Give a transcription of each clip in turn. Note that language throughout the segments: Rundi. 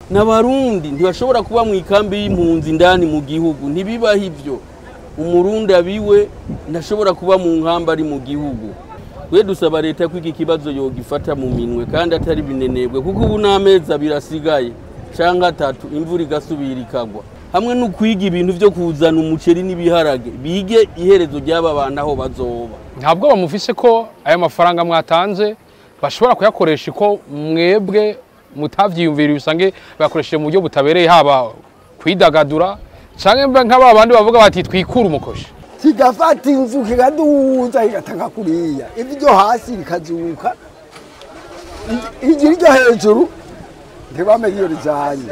n'abarundi ntibashobora kuba mu ikambi y'impunzi indani mu gihugu ntibibaho ivyo umurundi abiwe ntashobora kuba mu nkamba ari mu gihugu we dusaba leta ko iki kibazo yogifata mu minwe kandi atari binenebwe kuko ubu n'amezi abiri asigaye canke atatu imvura igasubira ikagwa hamwe no kwiga ibintu vyo kuzana umuceri n'ibiharage bige iherezo ry'aba bantu aho bazoba ntabwo bamufise ko aya mafaranga mwatanze bashobora kuyakoresha uko mwebwe mutavyiyumvira usange bayakoresheje mu buryo butabereye haba kwidagadura canke mba nk'aba bandi bavuga bati twikure umukoshi kigafata inzu kikaduza kigatanga kuriya ivi ryo hasi rikazuka I- igira iryo hejuru ntibamenye iyo rijanye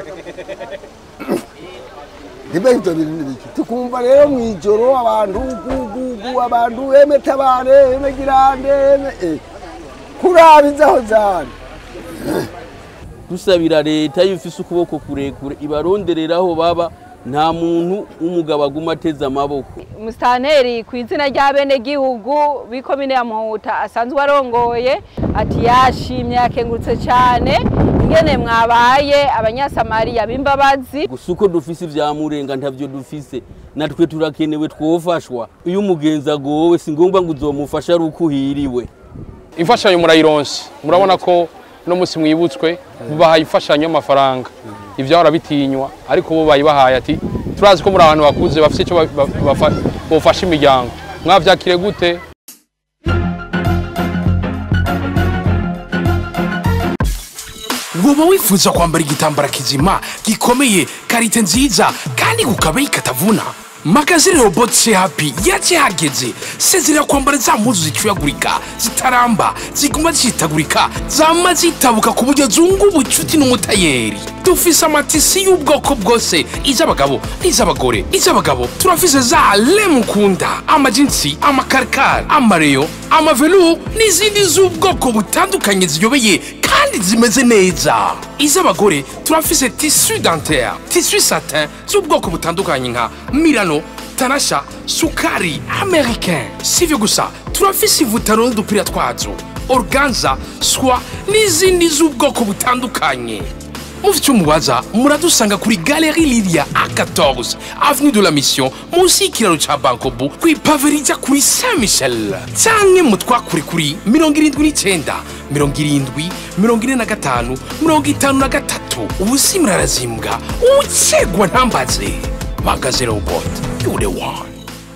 ntibe ivyo bintu nibiki tukumva rero mw'ijoro abantu gugugu abantu eme tabare eme girande eme eh. kuraba izaho zane dusabira leta iyo ifise ukuboko kurekure ibaronderera aho baba nta muntu w'umugabo aguma ateze amaboko musitanteri ku izina ry'abenegihugu b'ikomine ya muhuta asanzwe arongoye ati yashimye yakengurutse cyane ingene mwabaye abanyasamariya b'imbabazi gusa uko dufise ivyamurenga ntavyo dufise natwe turakenewe twofashwa iyo umugenzi agowe si ngombwa ngo uzomufasha ari uko uhiriwe imfashanyo murayironse murabona ko no musi mwibutswe bahaye imfashanyo y'amafaranga ivyahora bitinywa ariko bo bayibahaye ati turazi ko muri abantu bakuze bafise icyo ba- ba- bafa- bofasha imiryango mwavyakire gute woba wifuza kwambara igitambara kizima gikomeye karite nziza kandi ku kabeyi katavuna magazine robot happy yaje hageze sezerera kwambara za mpuzu zicuyagurika zitaramba ziguma zihitagurika zama zitabuka ku buryo zunga ubucuti n'umutayeri dufise amatisi y'ubwoko bwose iz'abagabo n'iz'abagore iz'abagabo turafise za lemukunda amajinsi amakarikari amareyo amavelu n'izindi z'ubwoko butandukanye ziyobeye kandi zimeze neza iz'abagore turafise tisu dentaire tisu satin z'ubwoko butandukanye nka milano tanasha sukari americain sivyo gusa turafise ivutaro n'udupira twazo organza swa n'izindi z'ubwoko butandukanye mufite umubaza muradusanga kuri galeri lilia a14 avenue de la mission munsi y'ikiraro ca bankobu kw'ipave rija kuri saint michel canke mutwakure kuri mirongo irindwi n'icenda mirongo irindwi mirongo ine na gatanu mirongo itanu na gatatu ubusi murarazimbwa ucegwa ntambaze magaze robot you the one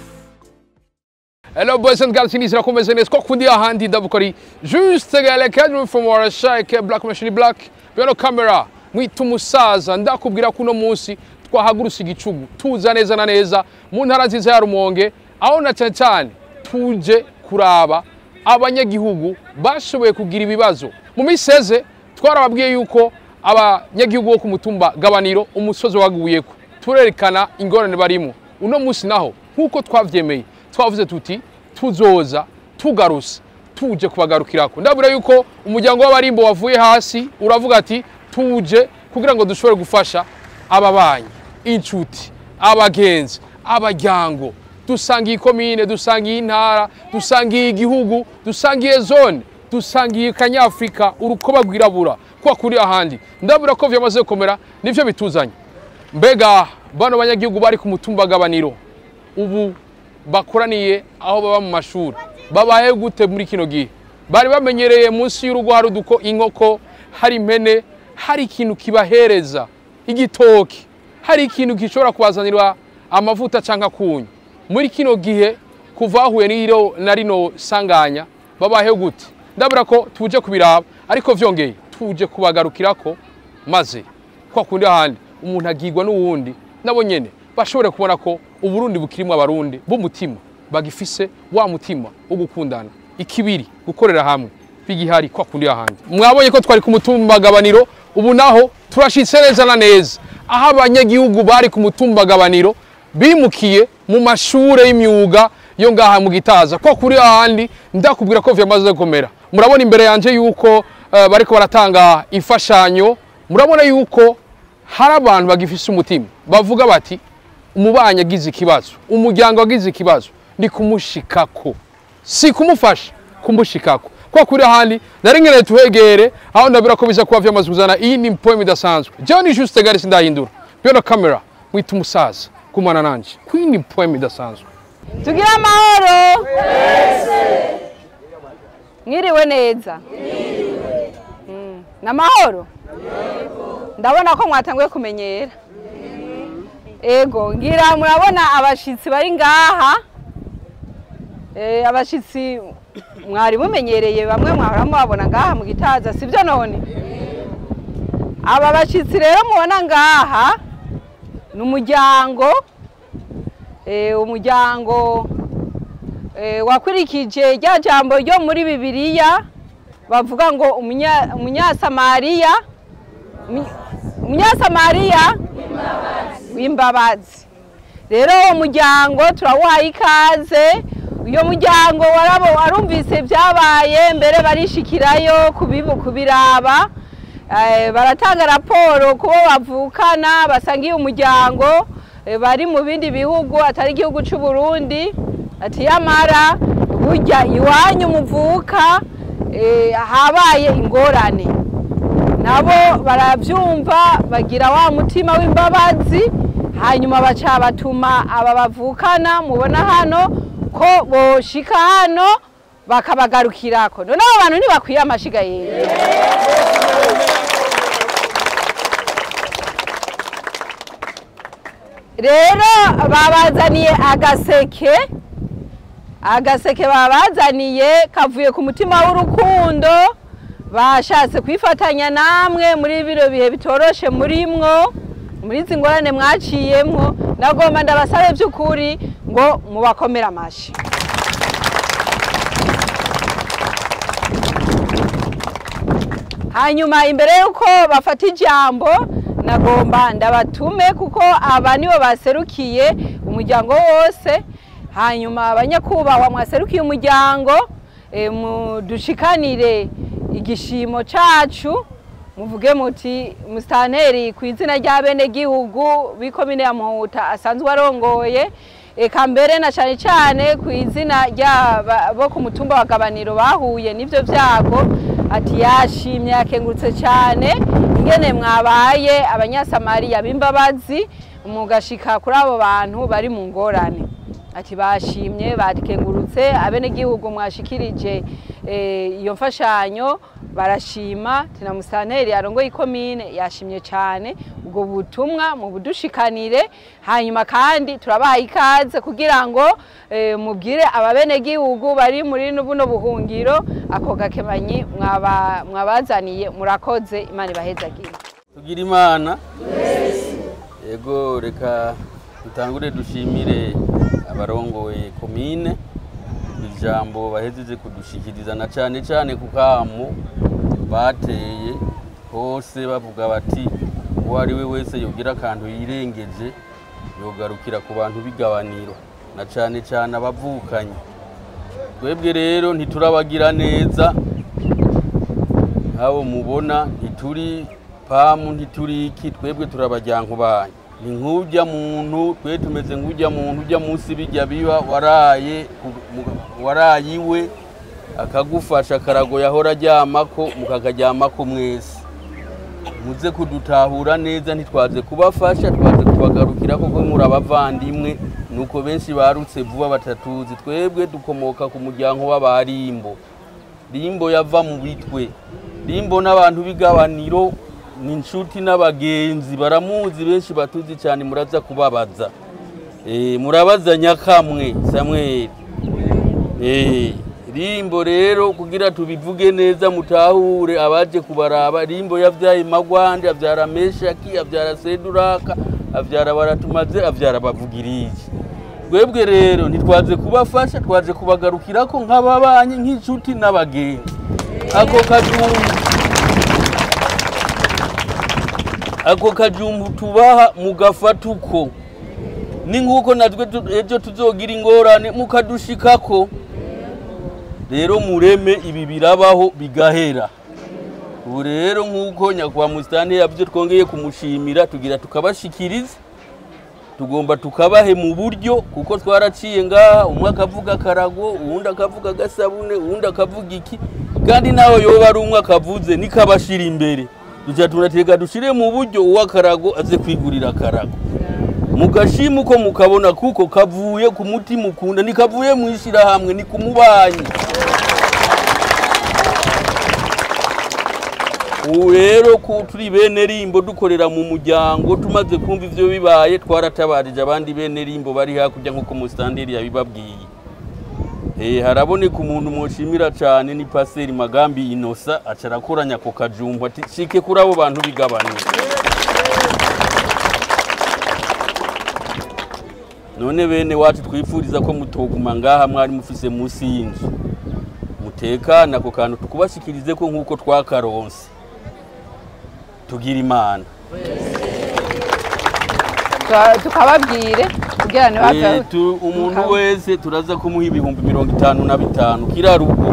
Hello boys and girls, inisira kumeze neza ko kundi ahandi ndabukori juste gale kadru from our shake black machine black bero camera mwita umusaza ndakubwira kuno munsi twahagurutse igicugu tuza neza na neza mu ntara nziza ya Rumonge aho na cyane cyane tuje kuraba abanyagihugu bashoboye kugira ibibazo mu miseze twarababwiye yuko abanyagihugu bo ku mutumba gabaniro umusozi waguyeko turerekana ingorane barimo uno munsi naho nk'uko twavyemeye twavuze tuti tuzoza tugaruse tuje kubagarukirako ndabura yuko umuryango w'abarimbo wavuye hasi uravuga ati tuje kugira ngo dushobore gufasha ababanyi inshuti abagenzi abaryango dusangiye ikomine dusangiye intara dusangiye igihugu dusangiye zone dusangiye kanyafurika urukoba rwirabura kuba kuri ahandi ndabura ko vyamaze gukomera nivyo bituzanye mbega bano banyagihugu bari ku mutumba gabaniro ubu bakoraniye aho baba mu mashuri babaye gute muri kino gihe bari bamenyereye munsi y'urugo hari uduko inkoko hari impene hari ikintu kibahereza igitoki hari ikintu gishobora kubazanira amavuta cyangwa kunywa muri kino gihe kuva bahuye n'iro na rino sanganya babayeho gute ndabura ko tuje kubiraba ariko vyongeye tuje kubagarukirako maze kwa kundi ahandi umuntu agirwa n'uwundi nabo nyene bashobore kubona ko uburundi bukirimwo abarundi b'umutima bagifise wa mutima wo gukundana ikibiri gukorera hamwe bigihari kwa kundi ahandi mwabonye ko twari ku mutumbagabaniro ubu naho turashitse neza na neza aho abanyagihugu bari ku mutumbagabaniro bimukiye mu mashure y'imyuga yo ngaha mu gitaza kwa kuri ahandi ndakubwira ko vyamaze gukomera murabona imbere yanje yuko uh, bariko baratanga imfashanyo murabona yuko hari abantu bagifise umutima bavuga bati umubanyi agize ikibazo umuryango wagize ikibazo ni kumushikako si kumufasha kumushikako kwa kuri ahandi nari nkeneye tuhegere aho ndabira ko biza kuba vyamaze kuzana iyi ni poem idasanzwe jewe ni juste gari sindahindura biyona kamera mwita umusaza kumana nanje kuri ni poem idasanzwe tugire amahoro mwiriwe neza Mm, ni amahoro ndabona ko mwatanguye kumenyera ego ngira murabona abashitsi bari ngaha Eh, abashitsi mwari mumenyereye bamwe mwahora mubabona ngaha mu gitaza sibyo none aba bashitsi rero mubona ngaha ni umuryango eh, umuryango eh, wakurikije rya jambo ryo muri bibiliya bavuga ngo umunya- umunyasamariya umu- umunyasamariya w'imbabazi rero uwo muryango turawuhaye ikaze uyo muryango warabo warumvise byabaye mbere barishikirayo kubibu kubiraba eh, baratanga raporo kubo bavukana basangiye umuryango eh, bari mu bindi bihugu atari igihugu cy'u Burundi ati yamara burya iwanyu muvuka eh, habaye ingorane nabo barabyumva bagira wa mutima w'imbabazi hanyuma baca batuma aba bavukana mubona hano ko boshika hano bakabagarukirako none abo bantu ntibakwiye amashiga yera rero babazaniye agaseke agaseke babazaniye kavuye ku mutima w'urukundo bashatse kwifatanya namwe muri bino bihe bitoroshe muri mwo muri izi ngorane mwaciyemwo nagomba ndabasabe by'ukuri ngo mubakomere amashyi hanyuma imbere y'uko bafata ijambo nagomba ndabatume kuko aba nibo baserukiye umuryango wose hanyuma abanyakubahwa mwaserukiye umuryango eh, mudushikanire igishimo cacu muvuge muti musitanteri ku izina rya bene gihugu b'ikomine ya muhuta asanzwe arongoye eka mbere na cyane cyane ku izina ry'abo ku mutumba wa gabaniro bahuye n'ibyo byago ati yashimye yakengurutse cyane ingene mwabaye abanyasamariya b'imbabazi mugashika kuri abo bantu bari mu ngorane ati bashimye batikengurutse abenegihugu mwashikirije eh, iyo mfashanyo barashima tina musitanteri arongoye ikomine yashimye cyane ubwo butumwa mu budushikanire hanyuma kandi turabaha ikaze kugira ngo eh, mubwire ababenegihugu bari muri buno buhungiro ako gakemanyi mwaba- mwabazaniye murakoze imana ibahezagire tugira imana yego reka dutangure dushimire abarongoye komine ijambo bahejeje kudushikiriza na cyane cyane ku kamo bateye hose bavuga bati uwo ari we wese yogira akantu yirengeje yogarukira ku bantu b'igabaniro na cyane cyane abavukanye twebwe rero ntiturabagira neza nk'abo mubona ntituri pamu ntituri iki twebwe turabajyanku banyu ni nk'ujya muntu twe tumeze nk'ujya muntu ujya munsi bijya biba waraye ku- mu- waraye iwe akagufasha akarago yahora aryamako mukakaryamako mwese muze kudutahura neza ntitwaze kubafasha twaze kubagarukira koko muri abavandimwe nuko benshi barutse vuba batatuzi twebwe dukomoka ku muryango w'abarimbo rimbo yava mu bitwe rimbo n'abantu b'igabaniro ni inshuti n'abagenzi baramuzi benshi batuzi cyane muraza kubabaza Eh, murabaza nyakamwe samweli Eh, rimbo rero kugira tubivuge neza mutahure abaje kubaraba rimbo yavyaye magwande avyara meshaki avyara seduraka avyara baratumaze avyara bavugiriki twebwe rero ntitwaze kubafasha twaje kubagarukirako nk'ababanyi nk'inshuti n'abagenzi ako kajumbu ako kajumbu tubaha mugafata uko ni nk'uko natwe tu- ejo tuzogira ingorane mukadushikako rero mureme ibi birabaho bigahera ubu rero nk'uko nyakubahwa musitani yabyo twongeye kumushimira tugira tukabashikiriza tugomba tukabahe mu buryo kuko twaraciye ngaha umwe akavuga akarago uwundi akavuga agasabune uwundi akavuga iki kandi nawe yoba ari umwe akavuze nikabashira imbere duca tunatega dushire mu buryo uw'akarago aze kwigurira akarago mugashima uko mukabona kuko kavuye ku mutima ukunda nikavuye mu ishyirahamwe ni ku mubanyi ubu rero ko turi bene rimbo dukorera mu muryango tumaze kumva ivyo bibaye twaratabarije abandi bene rimbo bari hakurya nk'uko musitanteri yabibabwiye Eh, haraboneka umuntu mwoshimira cyane ni paseri magambi inosa aca arakoranya ako kajumba ati shike kuri abo bantu bigabanuye none bene wacu twifuriza ko mutoguma ngaha mwari mufise munsi y'inzu mutekana ako kantu tukubashikirize ko nk'uko twakaronse tugira imana Tuka- tukababwire kugira Eh, ntibagaruke tu- umuntu Mukaba- wese turaza kumuha ibihumbi mirongo itanu na bitanu kira rugo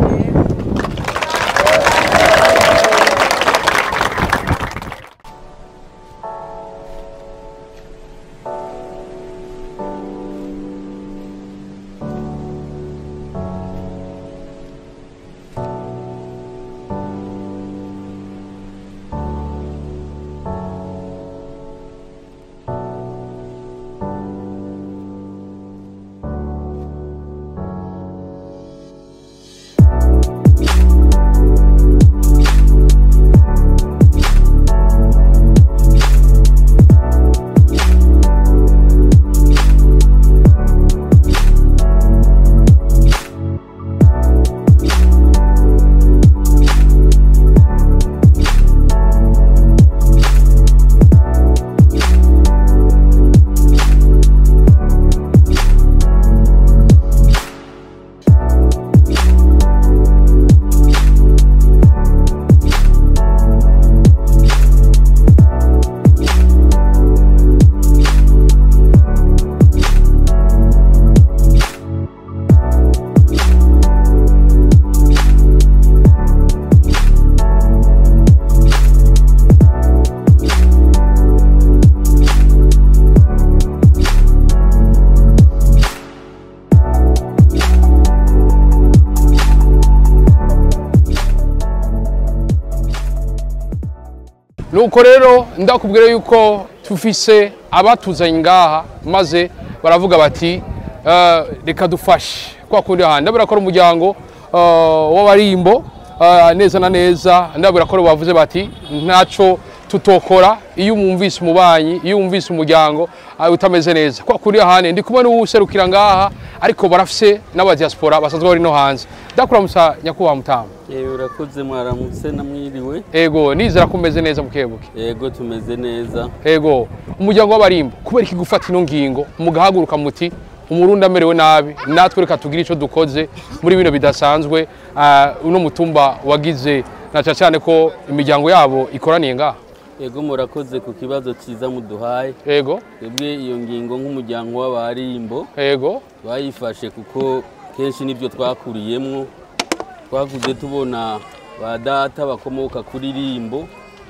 nuko rero ndakubwira yuko tufise abatuzanye ngaha maze baravuga bati "Eh, reka dufashe kwa kundi handi ndabura ko ari umuryango eh, w'abarimbo eh, neza na neza ndabura ko bavuze bati ntaco tutokora iyo umwumvise umubanyi iyo umwumvise umuryango ah, utameze neza kwa kundi handi ndi kumwe n'uwuserukira ngaha ariko barafise n'abadiaspora basanzwe bari no hanze ndakuramutsa nyakubahwa mutamu yewe urakoze mwaramutse namwiriwe ego nizera ko umeze neza mukebuke yego tumeze neza ego umuryango w'abarimbo kubera iki gufata ino ngingo mugahaguruka muti umurundi amerewe nabi natwe reka tugire icyo dukoze muri bino bidasanzwe ah, uno mutumba wagize na cyane cyane ko imiryango yabo ikoraniye ngaha yego murakoze ku kibazo cyiza muduhaye ego twebwe iyo ngingo nk'umuryango w'abarimbo ego bayifashe kuko kenshi nibyo twakuriyemwo twakuze tubona ba data bakomoka kuri rimbo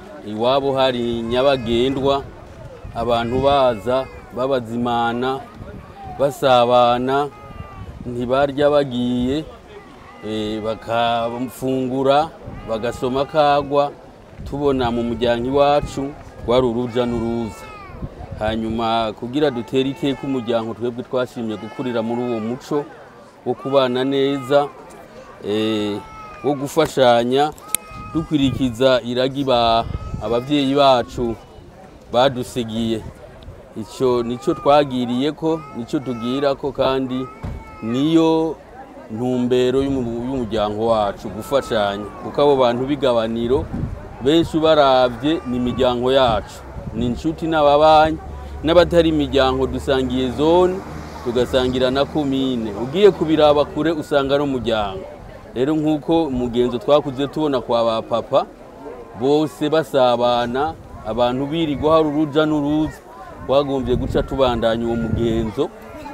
iwabo hari nyabagendwa abantu baza babazimana basabana ntibarya bagiye eh, bakafungura bagasoma kagwa tubona mu muryango iwacu wari uruja n'uruza hanyuma kugira dutere iteka umuryango twebwe twashimye gukurira muri uwo muco wo kubana neza eh, wo gufashanya dukwirikiza iragi ba ababyeyi bacu badusigiye icyo nicyo twagiriye ko nicyo tugira ko kandi niyo ntumbero y'umu- y'umuryango wacu gufashanya kuko abo bantu b'igabaniro benshi ubarabye ni imiryango yacu ni inshuti n'ababanyi n'abatari imiryango dusangiye zone tugasangira na komine ugiye kubiraba kure usanga ari umuryango rero nk'uko umugenzo twakuze tubona kwa ba papa bose basabana abantu birirwa hari uruja n'uruza twagombye guca tubandanya uwo mugenzo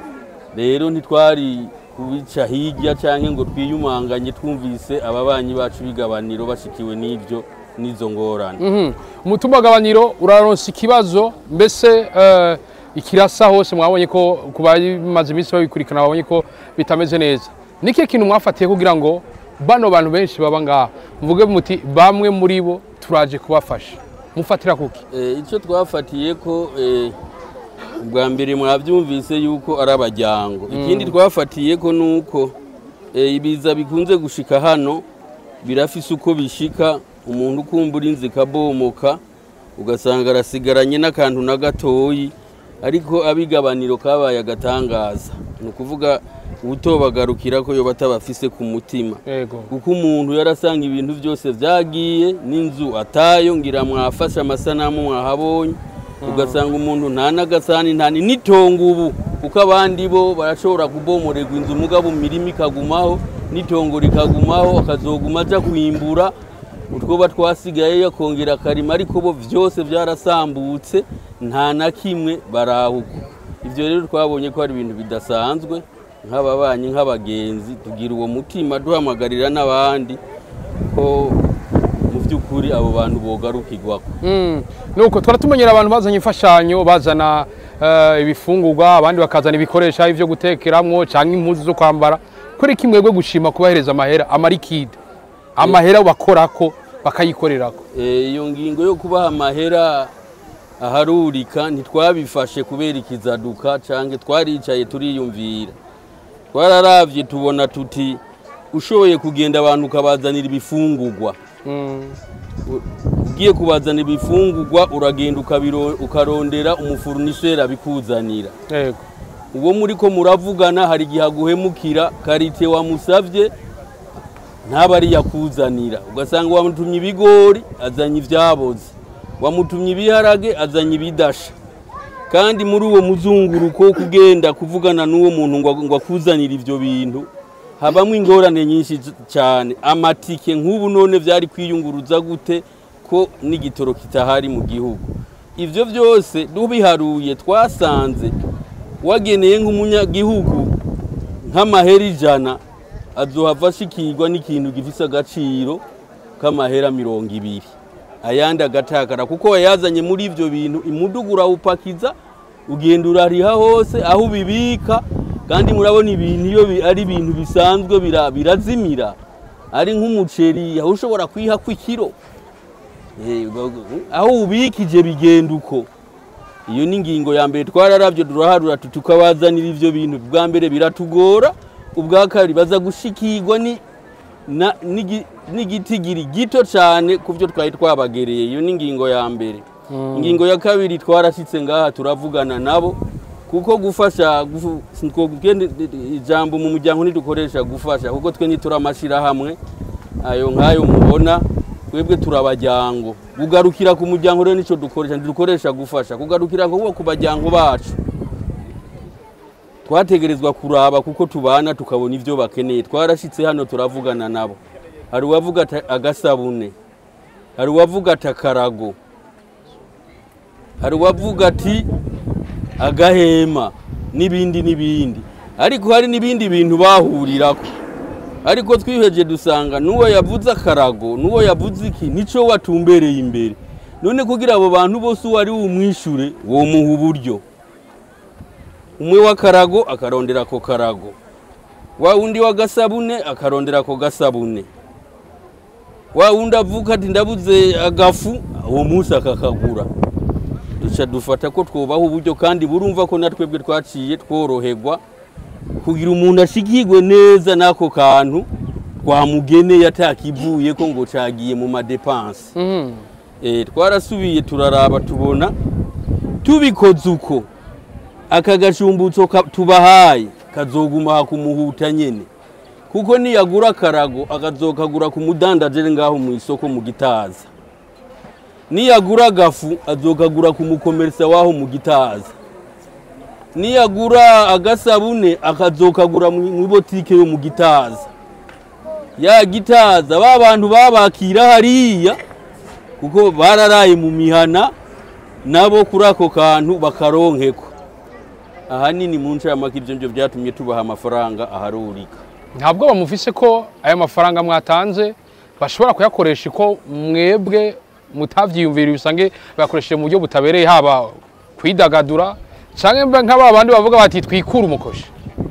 rero ntitwari kubica hirya cyangwa ngo twiyumanganye twumvise ababanyi bacu b'igabaniro bashikiwe n'ibyo n'izo ngorane Mhm. umutumba gabaniro uraronsa ikibazo mbese eh, ikirasa hose mwabonye ko ku bamaze iminsi babikurikirana babonye ko bitameze neza niki kintu mwafatiye kugira ngo bano bantu benshi baba ngaha muvuge muti bamwe muri bo turaje kubafasha mufatira kuki Eh, icyo twafatiye ko eh, ubwa mbere mwabyumvise yuko ari abajyango ikindi twafatiye ko ni uko eh, ibiza bikunze gushika hano birafise uko bishika umuntu ukumbura inzu ikabomoka ugasanga arasigaranye n'akantu na gatoyi ariko abigabaniro kabaye agatangaza ni ukuvuga utobagarukira ko yoba atabafise ku mutima yego kuko umuntu yarasanga ibintu byose byagiye n'inzu atayo ngira mwafashe amasanamu mwahabonye ugasanga umuntu nta n'agasani nta ni- n'itongo ubu kuko abandi bo barashobora kubomorerwa inzu mugabo imirima ikagumaho n'itongo rikagumaho akazoguma aja kwimbura utwoba twasigaye yakongera akarima ariko bo byose byarasambutse nta na kimwe barahuka ibyo rero twabonye ko ari ibintu bidasanzwe nk'ababanyi nk'abagenzi tugira uwo mutima duhamagarira n'abandi ko mu by'ukuri abo bantu bogarukirwako Mm. nuko twara tumenyera abantu bazanye imfashanyo bazana eh, ibifungurwa abandi bakazana ibikoresho ibyo gutekeramwo cyangwa impuzu zo kwambara kuri kimwe gwe gushima kubahereza amahera amarikide amahera bakorako bakayikorerako Eh, iyo ngingo yo kubaha amahera aharurika ntitwabifashe kubera ikizaduka cyangwa twaricaye turiyumvira twararavye tubona tuti ushoboye kugenda abantu ukabazanira ibifungurwa U- ugiye kubazanira ibifungurwa uragenda ukabiro- ukarondera umufuruniseri abikuzanira yego uwo muri ko muravugana hari igihe aguhemukira karite wamusavye ntaba ari yakuzanira ugasanga wamutumye ibigori azanye ibyaboze wamutumye ibiharage azanye ibidasha kandi muri uwo muzunguruko wo kugenda kuvugana n'uwo muntu ngo ngo akuzanire ibyo bintu habamo ingorane nyinshi c- cyane amatike nk'ubu none byari kwiyunguruza gute ko n'igitoro kitahari mu gihugu ibyo byose dubiharuye twasanze wageneye nk'umunyagihugu nk'amahera ijana azohava ashikirwa n'ikintu gifise agaciro k'amahera mirongo ibiri ayandi agatakara kuko wayazanye muri ibyo bintu imudugu urawupakiza ugenda urariha hose aho ubibika kandi murabona ibintu iyo bi- ari ibintu bisanzwe bira- birazimira ari nk'umuceri aho ushobora kwiha kw'ikiro Eh, uga- aho ubikije bigenda uko iyo ni ingingo ya mbere twararavyo turaharura tuti tukabazanira ivyo bintu bwa mbere biratugora ubwa kabiri baza gushikirwa ni na- n'igi- n'igitigiri gito cyane ku byo twari twabagereye iyo ni ingingo ya mbere ingingo ya kabiri twarashyitse ngaha turavugana nabo kuko gufasha gufu- sinko- gende- ijambo mu muryango ntidukoresha gufasha kuko twe ntituramashirahamwe ayo nk'ayo mubona twebwe turabajyango kugarukira ku muryango rero nicyo dukoresha ntidukoresha gufasha kugarukira ngo ku bajyango bacu twategerezwa kuraba kuko tubana tukabona ibyo bakeneye twarashyitse hano turavugana nabo hari uwavuga ati agasabune hari uwavuga ati akarago hari uwavuga ati agahema n'ibindi n'ibindi ariko hari n'ibindi bintu bahurirako ariko twiheje dusanga n'uwo yavuze akarago n'uwo yavuze iki nico watumbereye imbere none kugira abo bantu bose uwo ari bumwishure womuha uburyo umwe w'akarago akarondera ako karago wa wundi w'agasabune akarondera ako gasabune wa wundi avuga ati ndabuze agafu uwo munsi akakagura duca dufata ko twubaha uburyo kandi burumva ko natwebwe twaciye tworoherwa kugira umuntu ashikirwe neza n'ako kantu twamugeneye atakivuye ko ngo cagiye mu madepanse Mhm. Eh, twarasubiye turaraba tubona tubikoze uko aka gashumbutso ka- tubahaye kazoguma aha kumuhuta nyene kuko niyagura akarago akazokagura ku mudandaje ngaho mu isoko mu gitaza niyagura agafu azokagura ku mukomerisa waho mu gitaza niyagura agasabune akazokagura mu mu botike yo mu gitaza ya gitaza ba bantu babakira hariya kuko bararaye mu mihana nabo kuri ako kantu bakaronkeko ahanini mu ncamake ibyo ngibyo byatumye tubaha amafaranga aharurika ntabwo bamufise ko aya mafaranga mwatanze bashobora kuyakoresha uko mwebwe mutavyiyumvira bisange bayakoresheje mu buryo butabereye haba kwidagadura canke mba nk'aba bandi bavuga bati twikure umukoshi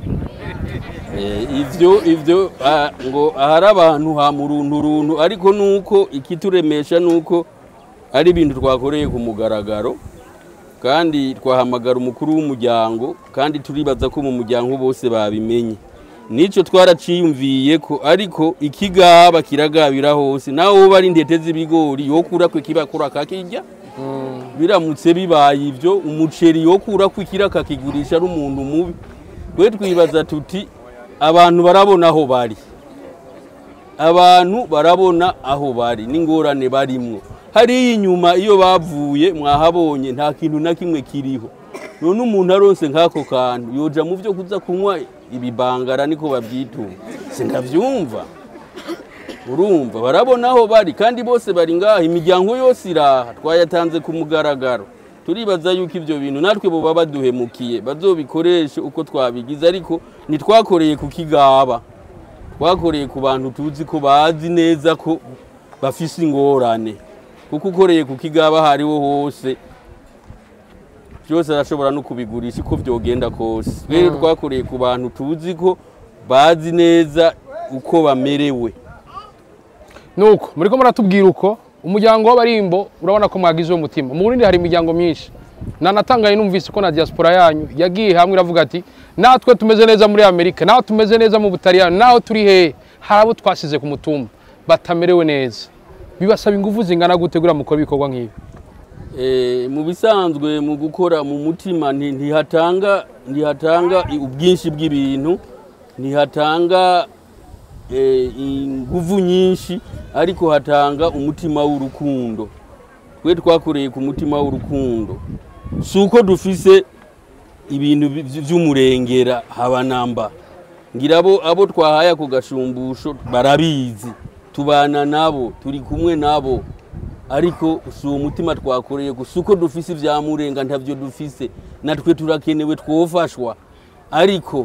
Eh, ivyo ivyo ah, ngo ahari abantu ha muruntu runtu ariko nuko ikituremesha nuko ari ibintu twakoreye ku mugaragaro kandi twahamagara umukuru w'umuryango kandi turibaza ko mu muryango bose babimenye nico twaraciyumviye ko ariko ikigaba kiragabira hose naho wowe ari intete z'ibigori yokura ko ikibakura akakirya biramutse bibaye ivyo umuceri yokura ko ikira akakigurisha ari umuntu mubi twe twibaza tuti abantu barabona aho bari abantu barabona aho bari n'ingorane barimwo hariya inyuma iyo bavuye mwahabonye nta kintu na kimwe kiriho none umuntu aronse nk'ako kantu yoja mu byo kuza kunywa ibibangara niko babyitunga sindavyumva urumva barabona aho bari kandi bose bari ngaha imiryango yose iraha twayatanze ku mugaragaro turibaza yuko ibyo bintu natwe boba baduhemukiye bazobikoreshe uko twabigize ariko ntitwakoreye ku kigaba twakoreye ku bantu tuzi ko bazi neza ko bafise ingorane kuko ukoreye ku kigaba aho ariho hose byose arashobora no kubigurisha uko byogenda kose rero twakoreye ku bantu tuzi ko bazi neza uko bamerewe nuko muriko muratubwira uko umuryango w'abarimbo urabona ko mwagize uwo mutima mu Burundi hari imiryango myinshi nanatangaye numvise ko na diaspora yanyu yagiye hamwe iravuga ati natwe tumeze neza muri Amerika naho tumeze neza mu Butaliyani naho turi hehe hari abo twasize ku mutumba batamerewe neza bibasaba ingufu zingana gutegura mukora ibikorwa nk'ibi Eh, mu bisanzwe mu gukora mu mutima nti- ntihatanga ntihatanga i- ubwinshi bw'ibintu ntihatanga eh, inguvu nyinshi ariko hatanga umutima w'urukundo twe twakoreye ku mutima w'urukundo si uko dufise ibintu bi- vy- vy'umurengera haba namba ngira abo abo twahaye ako gashumbusho barabizi tubana nabo turi kumwe nabo ariko si uwo mutima twakoreye gusa uko dufise ivyamurenga ntavyo dufise natwe turakenewe twofashwa ariko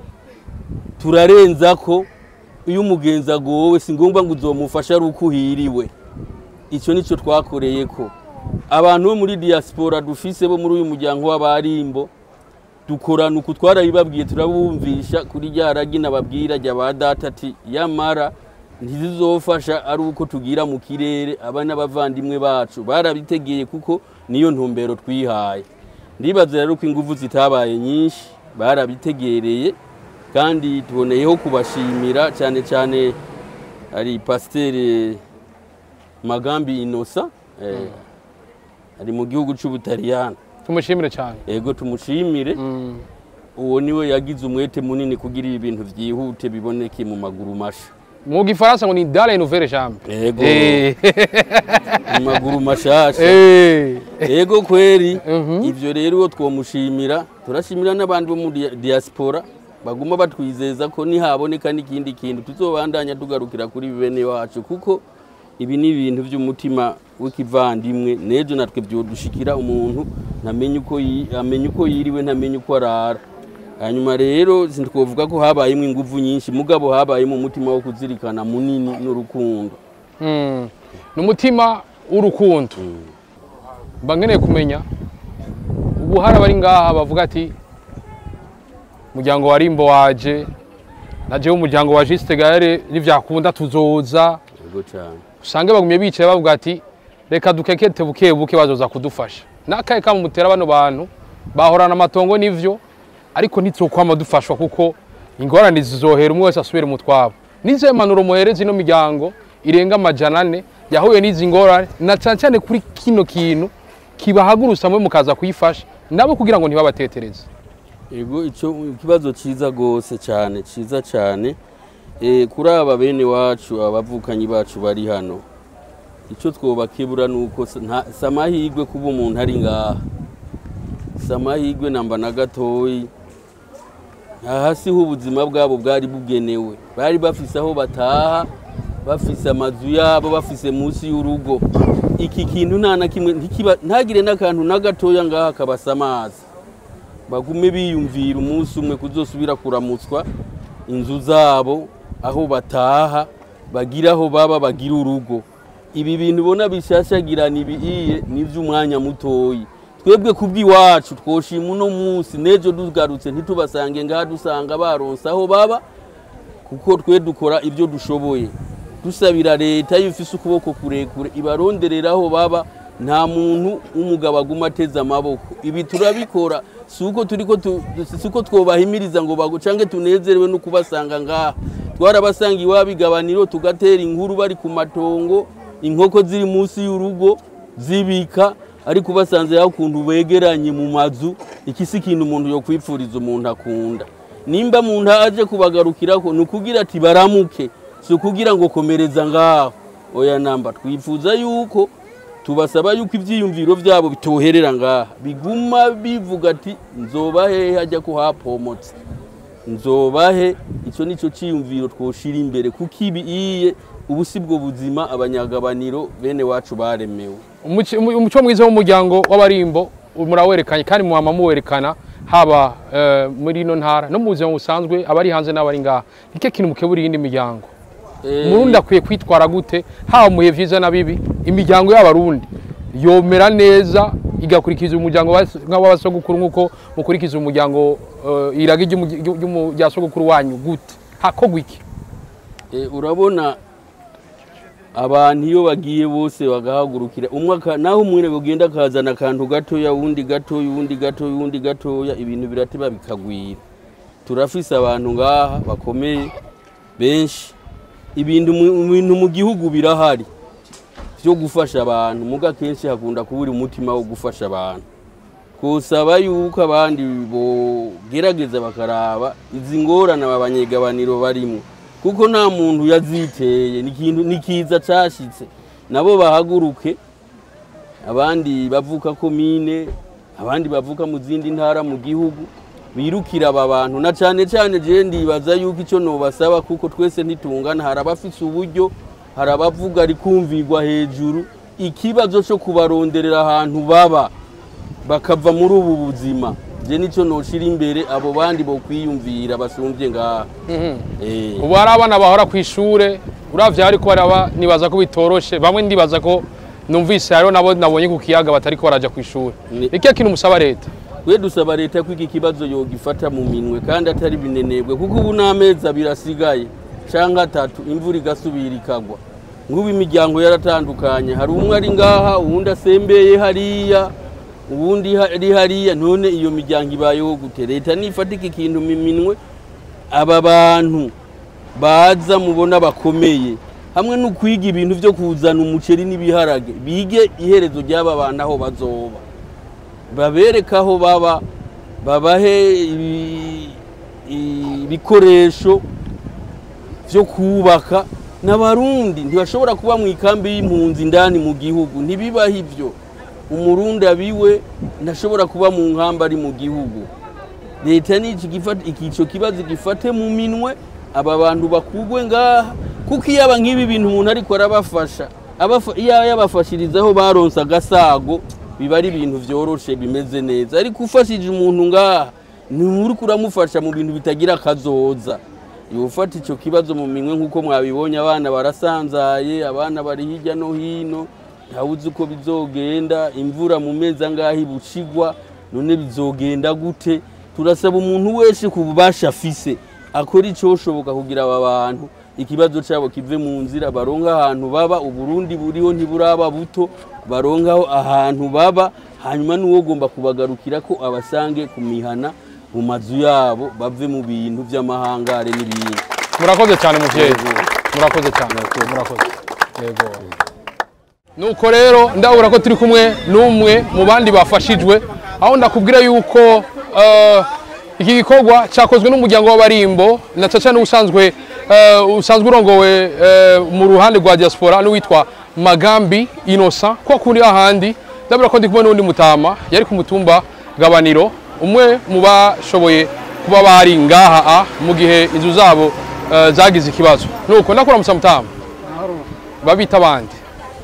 turarenza ko iyo umugenzi agowe si ngombwa ngo uzomufasha ari uko uhiriwe icyo nicyo twakoreye ko abantu bo muri diaspora dufise bo muri uyu muryango w'abarimbo dukorana uku twarabibabwiye turabumvisha kuri rya ragi nababwira rya ba data ati yamara ntizizofasha ari uko tugira mu kirere aba n'abavandimwe bacu barabitegeye kuko niyo ntumbero twihaye ndibaza rero ko ingufu zitabaye nyinshi barabitegereye kandi tuboneyeho kubashimira cyane cyane hari pasiteri magambi inosa eh, ari mu gihugu cy'ubutaliyani tumushimire cyane ego tumushimire Mm. uwo niwe yagize umwete munini kugira ibintu byihute biboneke mu maguru masha mu gifaransa ngo ni dale nouvelle jambe ego Eh. mu maguru mashasha Eh. ego kweri Mhm. ivyo rero uwo twomushimira turashimira n'abandi bo mu dia- diaspora baguma batwizeza ko nihaboneka n'ikindi kintu tuzobandanya tugarukira kuri bene wacu kuko ibi ni ibintu by'umutima w'ikivandimwe n'ejo natwe byodushikira umuntu ntamenye uko yi- amenya uko yiriwe ntamenye uko arara hanyuma rero ntitwovuga ko habayemo ingufu nyinshi mugabo habayemo umutima wo kuzirikana munini n'urukundo Mm. ni umutima w'urukundo mba nkeneye kumenya ubu hari abari ngaha bavuga ati umuryango wa rimbo waje na jewe umuryango wa jisite gare nivyakunda tuzoza ego cyane usange bagumye bicaye bavuga ati reka dukekete buke buke bazoza kudufasha nakaye kamumutera bano bantu bahorana amatongo n'ivyo ariko ntitukwama dufashwa kuko ingorane zizohera umwe wese asubire mu twabo nizo impanuro muhereza ino miryango irenga amajana ane yahuye n'izi ngorane na cyane cyane kuri kino kintu kibahagurutsa mwe mukaza kuyifasha nabo kugira ngo ntibabatetereze Ego ico ikibazo ciza gose cyane ciza cyane e, kuri aba bene wacu abavukanyi bacu bari hano ico twobakebura nuko s- nta- samahigwe kuba umuntu ari ngaha samahigwe namba na gatoyi hasi h'ubuzima bwabo bwari bugenewe bari bafise aho bataha bafise amazu yabo bafise munsi y'urugo iki kintu nta na kimwe ntikiba- ntagire n'akantu na gatoya ngaha kabasamaza bagume biyumvira umunsi umwe kuzosubira kuramutswa inzu zabo aho bataha bagira aho baba bagira urugo ibi bintu ubona bishashagirana ibiiye n'ivy'umwanya mutoyi twebwe kubw'iwacu twoshima uno munsi n'ejo tugarutse ntitubasange ngaha dusanga baronse aho baba kuko twe dukora ibyo dushoboye dusabira leta iyo ifise ukuboko kurekure ibaronderera aho baba nta muntu w'umugabo aguma ateze amaboko ibi turabikora si uko turiko tu- si uko twobahimiriza ngo bago canke tunezerewe no kubasanga ngaha twarabasanga iwabo igabaniro tugatera inkuru bari ku matongo inkoko ziri munsi y'urugo zibika ariko ubasanze aho ukuntu begeranye mu mazu iki si ikintu umuntu yokwipfuriza umuntu akunda nimba muntu aje kubagarukirako ni ukugira ati baramuke si ukugira ngo komereza ngaho oya namba twifuza yuko tubasaba yuko ibyiyumviro byabo bitoherera ngaha biguma bivuga ati nzoba hehe hajya ko hapomotse nzobahe icyo nicyo cyiyumviro twoshira imbere kuko ibi iye ubu si bwo buzima abanyagabaniro bene wacu baremewe Umuci- umu- umuco mwiza w'umuryango w'abarimbo murawerekanye kandi muhama muwerekana haba eh, muri ino ntara no mu buzima busanzwe abari hanze n'abari ngaha nicyo kintu mukebura iyindi miryango Eh, umurundi akwiye kwitwara gute haba mu bihe vyiza na bibi imiryango y'abarundi yomera neza igakurikiza umuryango wa- nk'abasogokuru nk'uko mukurikiza umuryango eh, iragi ry'umu- ry'umu- rya sogokuru wanyu gute hakorwa iki Eh, urabona abantu iyo bagiye bose bagahagurukira umwe aka- naho umwe bugenda akazana akantu gatoya uwundi gatoya uwundi gatoya uwundi gatoya ibintu birateba bikagwira turafise abantu ngaha bakomeye benshi ibintu mu- ibintu mu gihugu birahari byo gufasha abantu muga kenshi hakunda kubura umutima wo gufasha abantu kusaba yuko abandi bogerageza bakaraba izi ngorane aba banyegabaniro barimo kuko nta muntu yaziteye ni ikintu ni kiza cashitse nabo bahaguruke abandi bavuka komine abandi bavuka mu zindi ntara mu gihugu birukira aba bantu na cyane cyane je ndibaza yuko icyo nobasaba kuko twese ntitungana hari abafise uburyo hari abavuga ari kumvirwa hejuru ikibazo cyo kubaronderera ahantu baba bakava muri ubu buzima je nicyo noshira imbere abo bandi bo kwiyumvira basumvye ngaha Eh. ubu hari abana bahora ku ishure uravye ariko baraba nibaza ko bitoroshe bamwe ndibaza ko numvise hariho nabo nabonye ku kiyaga batariko baraja ku ishure Ni- ikihe kintu musaba leta we dusaba leta ko iki kibazo yogifata mu minwe kandi atari binenebwe kuko ubu n'amezi abiri asigaye canke atatu imvura igasubira ikagwa nk'ubu imiryango yaratandukanye hari umwe ari ngaha uwundi asembeye hariya uwundi ari hariya none iyo miryango ibayeho gute leta nifata iki kintu mu minwe aba bantu baza mubona bakomeye hamwe no kwiga ibintu byo kuzana umuceri n'ibiharage bige iherezo ry'aba bantu aho bazoba babereka aho baba babahe ibi- ibikoresho byo kubaka n'abarundi ntibashobora kuba mu ikambi y'impunzi indani mu gihugu ntibibaho ibyo umurundi abiwe ntashobora kuba mu nkamba ari mu gihugu leta ni iki gifata- ikico kibazo gifate mu minwe aba bantu bakugwe ngaha kuko iyo aba nk'ibi bintu umuntu ariko arabafasha abafa- iyo yabafashirizaho baronse agasago biba ari ibintu vyoroshe bimeze neza ariko ufashije umuntu ngaha nturiko uramufasha mu bintu bitagira akazoza yofata ico kibazo mu minwe nk'uko mwabibonye abana barasanzaye abana bari hirya no hino ntawuzi uko bizogenda imvura mu mezi angahe ibucigwa none bizogenda gute turasaba umuntu wese ku bubasha afise akora icoshoboka kugira aba bantu ikibazo cyabo kive mu nzira baronka ahantu baba uburundi buriho ntiburaba buto baronkaho ahantu baba hanyuma n'uwo ugomba kubagarukira ko abasange ku mihana mu mazu yabo bave mu bintu by'amahangare n'ibindi murakoze cyane muvyeyi Yego. murakoze cyane murakoze yego nuko rero ndabura ko turi kumwe n'umwe mu bandi bafashijwe aho ndakubwira yuko eh, iki gikorwa cyakozwe n'umuryango w'abarimbo na cyane usanzwe eh, usanzwe urongowe eh, mu ruhande rwa diaspora n'uwitwa magambi innocent ko kundi ahandi ndabura ko ndi kumwe n'undi mutama yari ku mutumba gabaniro umwe mu bashoboye kuba bari ngaha a mu gihe inzu zabo eh, zagize ikibazo nuko ndakuramutsa mutama babita abandi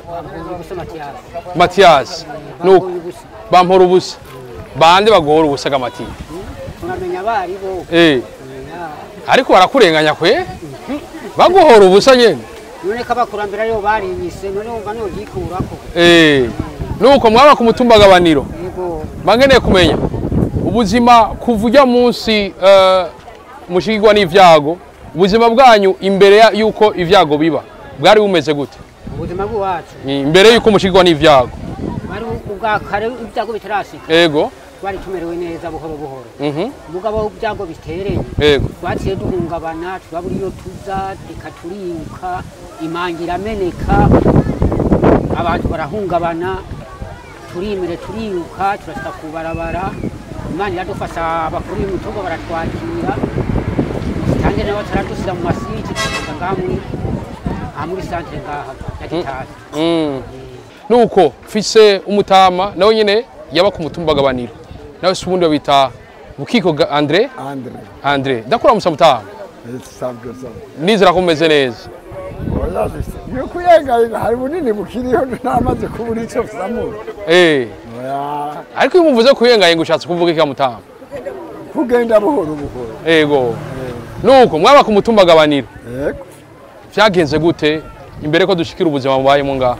matiyasi nuko bampora ubusa bande bagohora ubusa gamati turamenya abari bo eh ariko barakurenganya kwe baguhora ubusa nyene none ko abakurambere aribo barinyise none wumva nogyikurako eh nuko mwaba ku mutumba gabaniro ubwoba bangeneye kumenya ubuzima kuva ujya munsi eh, mushigirwa n'ivyago ubuzima bwanyu imbere ya- yuko ivyago biba bwari bumeze gute ubuzima bw'iwacu Ni imbere yuko mushigirwa n'ivyago bari ubwa kare ibyago bitarashika ego twari tumerewe neza buhoro buhoro mhm umugabo w'ibyago bitereye ego twaciye duhungabana turabura iyo tuza reka turiruka imangi irameneka abantu barahungabana turimire turiruka turashika ku barabara imana iradufasha abakuru b'imitungo baratwakira musitangire nabo taradushyira mu masiki tukaza ngaha muri aha muri santere ngaha ya gitasi Mm. nuko mfise umutama nawe nyene yaba ku mutumba gabaniro nawe si ubundi babita bukiko ga- andre andre andre ndakura musa mutama sabwe sabwe nizera ko mumeze neza oya ni ukuyengayenga hari bunini bukiriho namaze kubura icyo samura eh oya ariko iyo muvuze kuyengayenga ushatse kuvuga iki mutama kugenda buhoro buhoro ego nuko mwaba ku mutumba gabaniro yego vyagenze gute imbere ko dushikira ubuzima bubayemo ngaha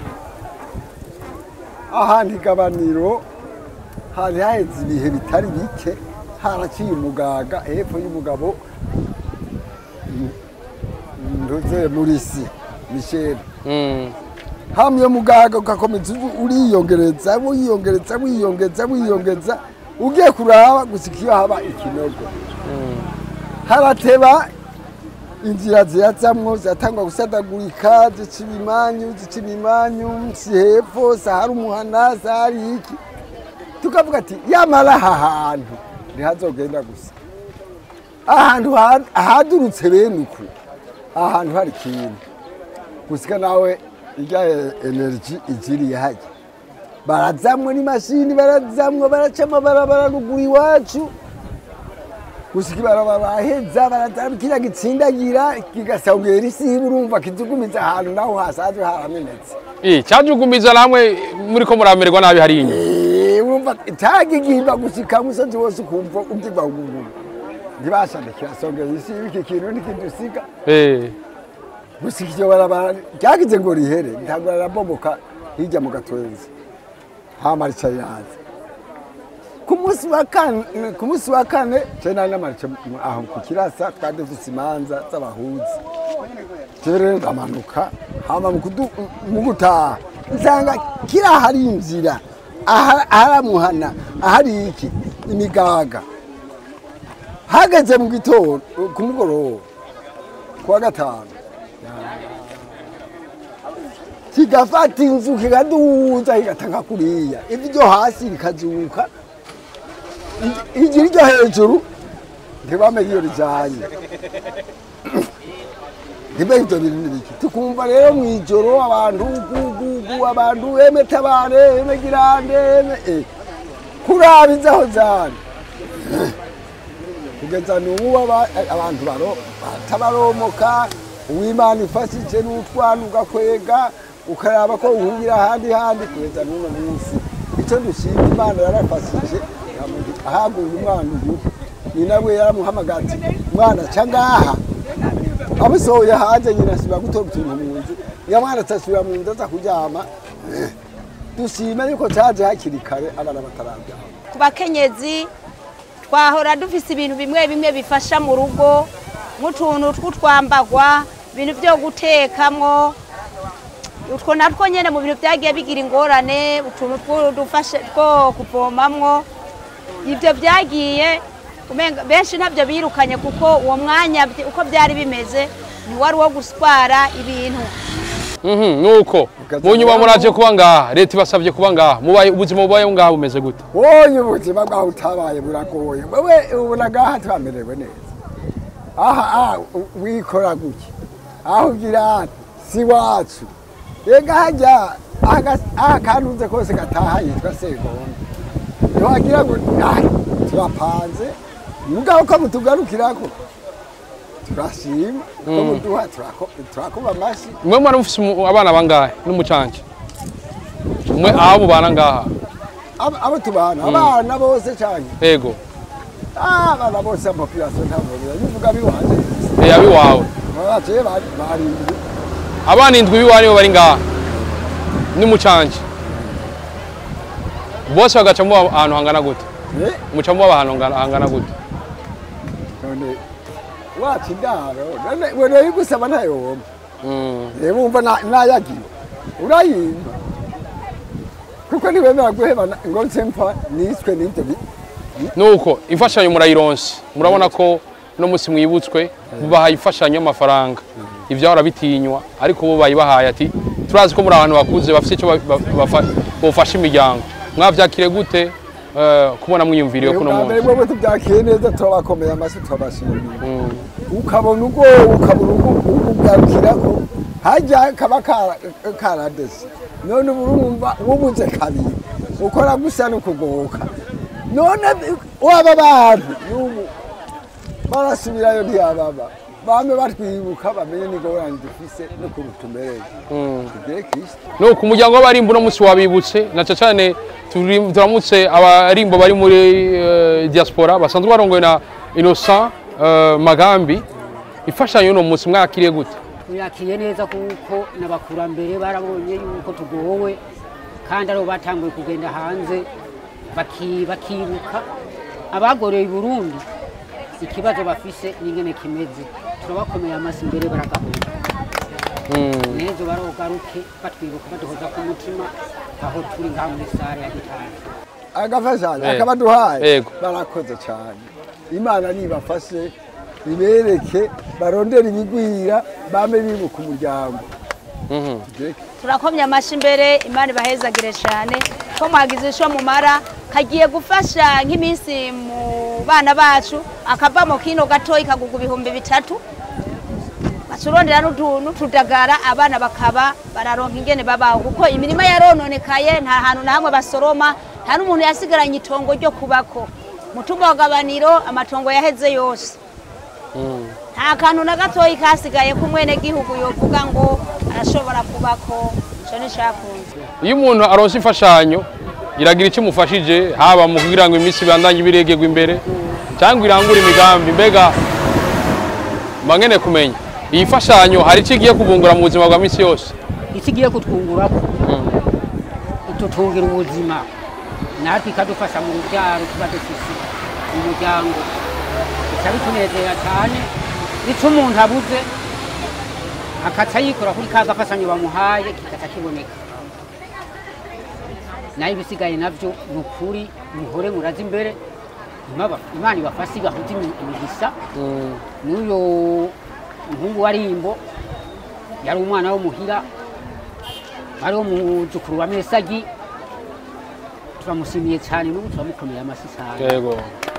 ahandi igabaniro hari haheze ibihe bitari bike haraciye umugaga hepfo y'umugabo ntuze murisi misheri Mm. hamwe mugaga ugakomeza uzi- uriyongereza wiyongereza wiyongeza wiyongeza ugiye kuraba gusika iyo haba ikinogo harateba inzira ziyazamwo ziratangwa gusadagurika zica ibimanyu zica ibimanyu si hepfo sahari umuhana sahari iki tukavuga ati yamara aha hantu ntihazogenda gusa ahantu ha- ahadurutse bene uku ahantu hari ikintu gusika nawe irya energy igiriye hajya barazamwo n'imashini barazamwo baracamo barabara ruguru iwacu gusika ibarabara baraheza barazamwo kiriya gitsindagira kigasongera isi urumva kijugumiza ahantu naho hasanzwe haramenetse Eh, cyajugumiza namwe muriko muramererwa nabi hariya Eh, urumva itagigimba gusika umusozi wose ukumva ubyigwa guguru ntibashane kirasongera isi iki kintu ntikidusiga eh gusika iryo barabara ryagize ngo rihere ntabwo rirabomoka hirya mu gatwenzi hama rica yaza ku munsi wa kane ku munsi wa kane je nari namarice aho ku kirasa twari dufise imanza z'abahuzi jewe rero ndamanuka hama mu kudu- mu gutaha nsanga kiri ahari inzira aha- aharamuhana ahari iki imigaga hageze mu gitondo ku mugoroba kuwa gatanu kigafata inzu kikaduza kigatanga kuriya ivi ryo hasi rikazuka I- igi ryo hejuru ntibamenye iyo rijanye ntibe ivyo bintu nibiki tukumva rero mw'ijoro abantu gugugu abantu eme tabare eme girande eme eh. kuraba inzaho zane kugeza n'ubu aba- abantu baro- batabaromoka uwimana ifashije n'utwana ugakwega ukaraba ko uhungira ahandi handi kugeza n'uno munsi icyo dushima imana yarafashije ahaguye umwana uyu ni nawe yaramuhamagaye ati mwana ca ngaha amusohoye hanze nyina asubira gutora utuntu mu nzu iyo mwana atasubira mu nzu aza kuryama dushima yuko caje hakiri kare abana batararyama ku bakenyezi twahora dufise ibintu bimwe bimwe bifasha mu rugo nk'utuntu tw'utwambagwa ibintu byo gutekamwo utwo natwo nyene mu bintu vyagiye bigira ingorane utuntu tw'udufashe two kuvomamwo ivyo vyagiye umenga benshi ntabyo birukanye kuko uwo mwanya vy- uko byari bimeze ntiwari uwo gutwara ibintu Mhm, nuko mu nyuma muraje kuba ngaha leta ibasabye kuba ngaha mubaye ubuzima bubayeho ngaha bumeze gute wowe ubuzima bwawe utabaye buragoye wowe ubona ngaha twamerewe neza aha aha u- wikora gutya aho ugira ati si wacu rega hajya aga- aha kantuze kose gataha yitwa segonda ntiwagira ngo "Ah, turapanze mugabo ko mutugarukirako turashima ko muduha turako- turakuba amashi mwe mwari mufise umu- abana bangahe n'umucanje mwe aho mubana ngaha Abo- abo tubana abana bose cyane ego abana bose amapirasiyo ntabwo bivuga biwanje eh abiwawe baciye barindwi abana indwi biwawe nibo bari ngaha n'umucanje bose bagaca muba ahantu hangana gute Eh, muca muba ahantu hangana- hangana gute none waca indaro none wewe gusaba ntayomba Mm. reba wumva na- nayagiwe urayimba kuko ntiwemera guheba na- ngo nse mpfa niswe n'ibyo bi- nuko imfashanyo murayironse murabona ko no musi mwibutswe mubahaye imfashanyo y'amafaranga ivyahora bitinywa ariko bo bayibahaye ati turazi ko muri abantu bakuze bafite icyo ba- ba- bafa- bofasha imiryango mwavyakire gute eh, kubona mwiyumviriye kuno ubwa mbere munsi bwo tubyakiye neza tubakomeye amashyi tubashimiye Mm. ukabona ubwo ukabona ugarukirako hajya kaba kara- karadese none ubu urumva wubuze kabiri ukora gusa no kugoka none waba bantu n'ubu barasubirayo ntiyababa bame batwibuka bamenye n'ingorane dufise n'ukuntu tumereye Mm. tugire kristo nuko umuryango w'abarimbo uno munsi wabibutse na cane cane turi- turamutse abarimbo bari muri eh, diaspora basanzwe barongoye na innocent eh, magambi imfashanyo y'uno munsi mwakiriye gute tuyakiriye neza kuko n'abakurambere barabonye yuko tugowe kandi aribo batanguye kugenda hanze baki- bakibuka abagoreye i burundi ikibazo bafise n'ingene kimeze turabakomeye amasi imbere baragahuka Mm. nejo barogaruke batwibuka baduhoza ku mutima aho turi ngaha muri sare ya gitanu agafashanyo Eh, akabaduhaye yego. barakoze cyane imana nibafashe ibereke barondere ibigwira bame bibuka umuryango Mhm. Tugire turakomye amashyi imbere imana ibahezagire cyane ko mwagize isho mumara kagiye gufasha nk'iminsi mu bana bacu akavamo kino gatoyi kagugwa ibihumbi bitatu bacurondera n'utu- n'utudagara abana bakaba bararonka ingene babaho kuko imirima yarononekaye nta hantu na hamwe basoroma nta n'umuntu yasigaranye itongo ryo kubako mutumba wa gabaniro amatongo yaheze yose nta kantu na gatoyi kasigaye ku gihugu yovuga ngo arashobora kubako icyo nticyakunze iyo umuntu aronse imfashanyo iragira icyo imufashije haba mu kugira ngo iminsi ibandanye ibiregerwa imbere cyangwa irangure imigambi mbega mbangene kumenya iyi mfashanyo hari icyo igiye kubungura mu buzima bwa minsi yose isi igiye kutwungurako itutungira ubuzima natwe ikadufasha mu rubyaro tuba dufise umuryango bica bitunezera cyane icyo umuntu abuze akaca yikora kuri ka gafashanyo bamuhaye kikaca kiboneka nayo ibisigaye nabyo ni ukuri muhore muraza imbere Imaba- imana ibafashe ibahuze imi- imigisa n'uyo muhungu wa rimbo yari umwana wo muhira ari wo muzukuru wa mesagi turamushimiye cyane n'ubu turamukomeye amashyi cyane yego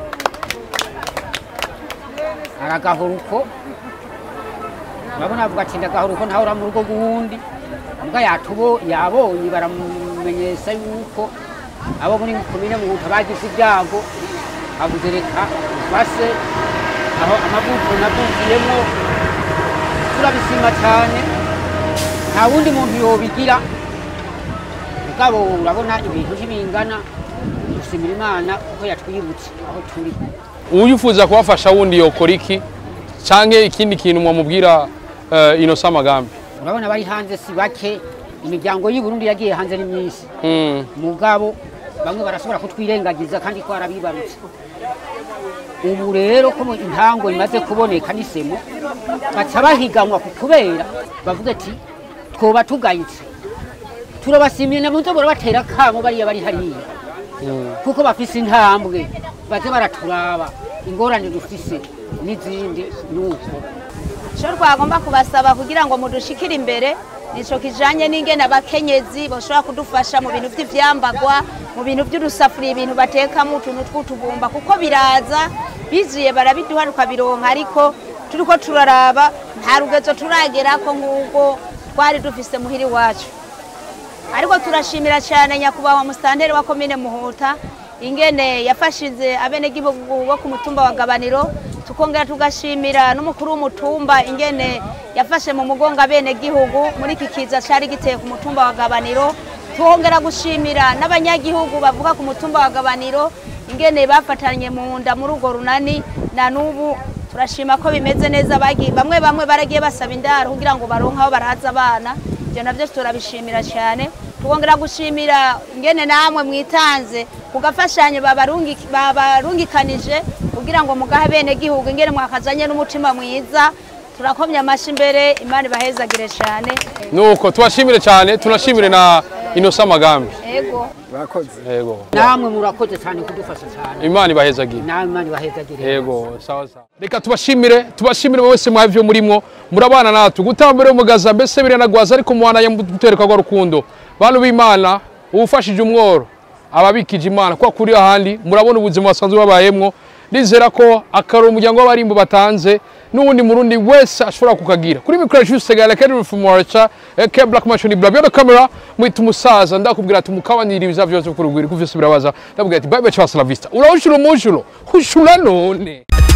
aragahuruko urabona avuga ati ndagahuruko ntawe ura mu rugo rw'uwundi mbwa yatubo yabonye baramumenyesha yuko abo muri komine muhuta bagize ibyago avuze reka base aho amavuko navukiyemo turabishima cyane nta wundi muntu yobigira mugabo urabona ibintu ntibingana dushimira imana kuko yatwibutse aho turi uwifuza kubafasha wundi yokora iki canke ikindi kintu mwamubwira uh, inosa amagambi urabona bari hanze si bake imiryango y'i Burundi yagiye hanze ni myinshi mm. mugabo bamwe barashobora kutwirengagiza kandi ko arabibarutse ubu rero ko mu intango imaze kuboneka n'isemo baca bahiganwa ku kubera bavuga ati twoba tugayitse turabashimiye na muzo batera kamo bariya bari hariya kuko bafise intambwe baze baraturaba ingorane dufise n'izindi nuko icyo twagomba kubasaba kugira ngo mudushikire imbere nicyo kijanye n'ingene abakenyezi bashobora kudufasha mu bintu by'ivyambagwa mu bintu by'udusafuriya ibintu batekamo utuntu tw'utubumba kuko biraza biziye barabiduha tukabironka ariko turiko turaraba nta rugezo turagerako nk'ubwo twari dufise muhiri wacu ariko turashimira cyane nyakubahwa musitanteri wa komine muhuta ingene yafashize abenegihugu bo ku mutumba wa gabaniro tukongera tugashimira n'umukuru w'umutumba ingene yafashe mu mugongo abenegihugu muri iki kiza cyari giteye ku mutumba wa gabaniro tuhongera gushimira n'abanyagihugu bavuga ku mutumba wa gabaniro ingene bafatanye mu nda muri urwo runani na n'ubu turashima ko bimeze neza bagi- bamwe bamwe baragiye basaba indaro kugira ngo baronke aho barahaza abana ibyo nabyo turabishimira cyane tukongera gushimira ingene namwe mwitanze ku gafashanyo babarungi- babarungikanije kugira ngo mugahe bene gihugu ingene mwakazanye n'umutima mwiza turakomye amashi imbere imana ibahezagire cyane nuko tubashimire cyane tunashimire na inosa magambi ego murakoze yego namwe murakoze cyane kudufasha cyane imana ibahezagire nawe imana ibahezagire yego sawa sawa reka tubashimire tubashimire mwese mwavyo murimwo murabana natwe gutambira umugaza mbese biranagwaza ariko muhanaya mutereka rwa rukundo bantu b'imana uwufashije umworo ababikije imana kwa kuri ahandi murabona ubuzima basanzwe babayemwo nizera ko akari umuryango w'abarimbo batanze n'uwundi murundi wese ashobora kukagira kuri mikoro juste gala kedi from Waracha ke black machine bla byo camera mwita umusaza ndakubwira ati mukabanira ibiza byose kuri rwiri kuvise birabaza ndabwira ati bye bye cyasla vista uraushura umushuro hushura none